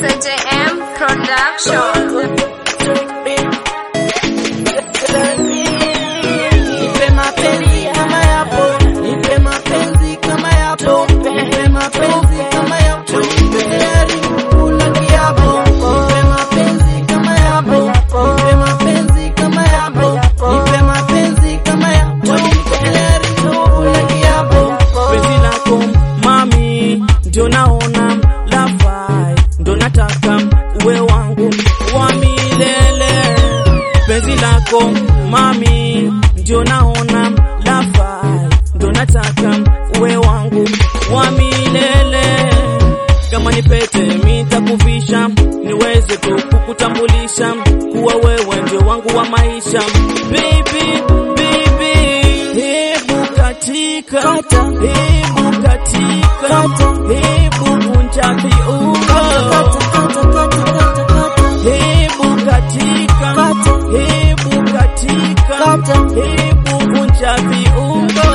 SJM Production. Nipe mapenzi kama yapo, nipe mapenzi kama yapo, nipe mapenzi kama yapo, nipe tayari kula kiapo. Nipe mapenzi kama yapo, nipe mapenzi kama yapo, nipe mapenzi kama yapo, nipe tayari kula kiapo. penzi lako mami, ndio naona lafai, ndo nataka uwe wangu wa milele. Penzi lako mami, ndio naona lafai, ndo nataka uwe wangu wa milele. Kama ni pete nitakuvisha, niweze tu kukutambulisha kuwa wewe ndio wangu wa maisha. Baby, baby, hebu katika, hebu katika, hebu vunja viungo, hebu katika, hebu katika, hebu vunja viungo.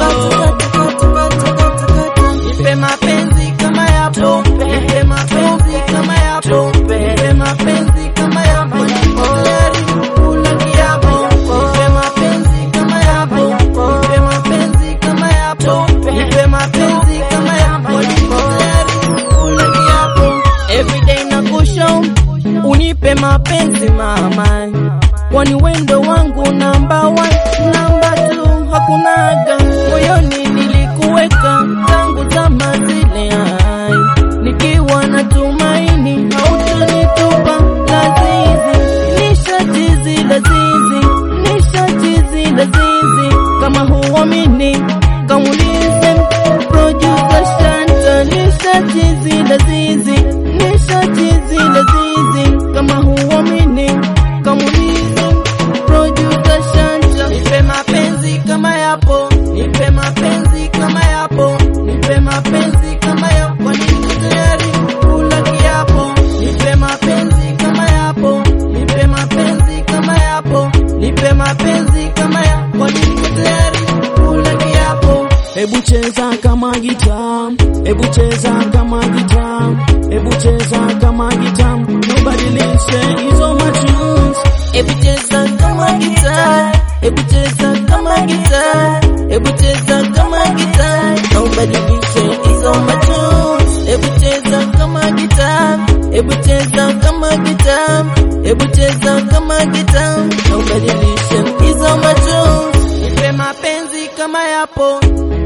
Nipe mapenzi kama yapo, nipe mapenzi kama yapo, nipe mapenzi kama yapo, nipo tayari kula kiapo. Nipe mapenzi kama yapo, nipe mapenzi kama yapo, nipe mapenzi kama yapo, nipo tayari kula kiapo. Everyday nakushow, unipe mapenzi mama, kwani wendo wangu namba one, namba two hakunaga moyoni nilikuweka tangu zama zile, ai nikiwa na tumaini hautanitupa lazizi, nishajizi lazizi, nishajizi lazizi, kama huamini kamulize producer Shanta, nishajizi lazizi, nishajizi lazizi, kama huamini kamulize producer Shanta, nipe mapenzi kama yapo, nipe mapenzi kama yapo, nipe mapenzi kama yapo, niko tayari kula kiapo, nipe mapenzi kama yapo, nipe mapenzi kama yapo, nipe mapenzi kama yapo, niko tayari kula kiapo. Hebu cheza kama gitaa, hebu cheza kama gitaa, hebu cheza kama gitaa, nobadilishe hizo matunes. Hebu cheza kama gitaa, hebu cheza kama gitaa, hebu cheza kama gitaa, na ubadilishe hizo matunes. Hebu cheza kama gitaa, hebu cheza kama gitaa, hebu cheza kama gitaa, na ubadilishe hizo matunes. Nipe mapenzi kama yapo,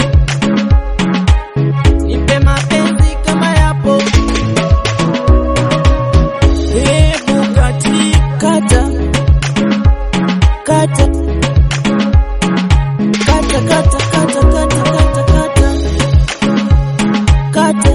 nipe mapenzi kama yapo, Hebu katika, kata kata kata kata kata kata kata kata kata